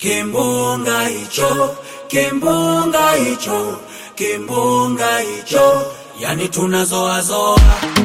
kimbunga hicho, kimbunga hicho, kimbunga hicho, yani tunazoazoa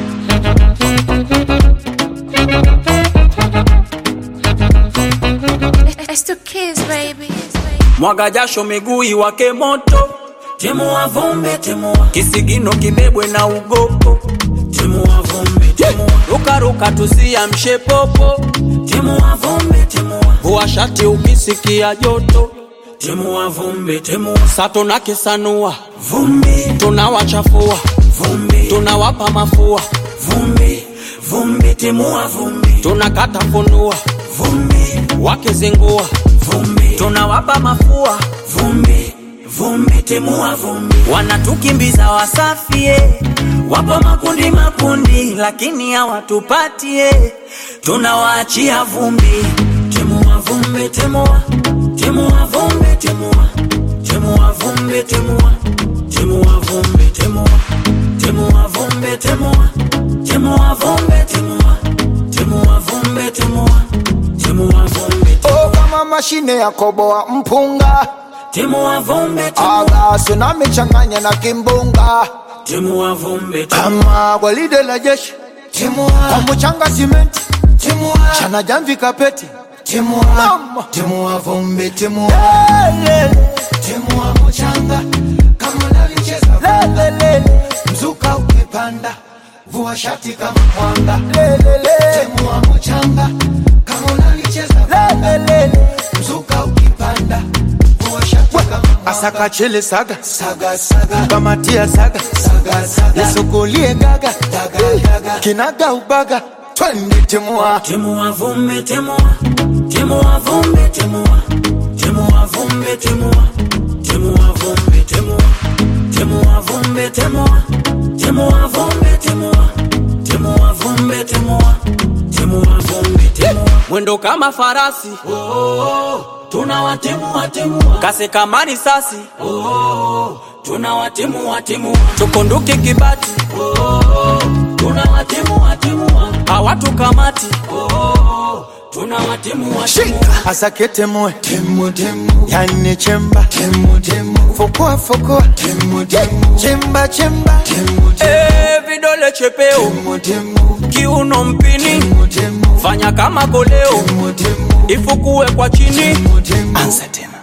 It's two kids, baby. mwaga jasho miguu iwake moto, timua vumbi, timua kisigino kibebwe na ugopo, timua vumbi, timua rukaruka tusiamshe popo, timua vumbi, timua vua shati ukisikia joto, timua vumbi, timua sato na kisanua vumbi, tunawachafua vumbi, tunawapa mafua vumbi, vumbi, timua vumbi, tunakata funua vumbi, wakizingua vumbi, tunawapa mafua vumbi, vumbi, timua vumbi, wanatukimbiza wasafie, wapo makundi makundi, lakini hawatupatie, tunawaachia vumbi, timua vumbi, timua, timua vumbi, timua, timua vumbi, timua, timua vumbi, timua, timua vumbi, timua, timua vumbi, timua, timua vumbi, timua, timua vumbi, Oh, kama mashine ya koboa mpunga timua vumbi, timua, agaso na michanganya na kimbunga timua vumbi, timua. kama gwaride la jeshi kwa mchanga simenti chana jamvi kapeti Mama. Timua vumbi, timua, Lele, timua mchanga kama unalicheza lele, mzuka ukipanda, vua shati kama mwanga. lele, Timua mchanga kama unalicheza lele. mzuka ukipanda, vua shati kama mwanga. asaka chele saga Saga saga kamatia saga saga saga nisukulie gaga daga daga kinaga ubaga twende timua Timua vumbi, timua, timua vumbi, timua, timua vumbi, timua, timua vumbi, timua, timua vumbi, timua, timua vumbi, timua, timua vumbi, timua, timua vumbi, timua. Mwendo kama farasi, oh, oh, oh. tunawatimua timua, kasi kama risasi, oh, oh, oh. tunawatimua timua, tukunduke kibati, oh, oh, oh. tunawatimua timua, hawatukamati, oh, oh, oh. tunawatimua timua. asake temue Timu timu yani chemba timu timu fukua fukua timu timu chemba chemba timu Eh, vidole chepeo timu timu kiuno mpini timu timu fanya kama koleo timu timu ifukue kwa chini timu timu anza tena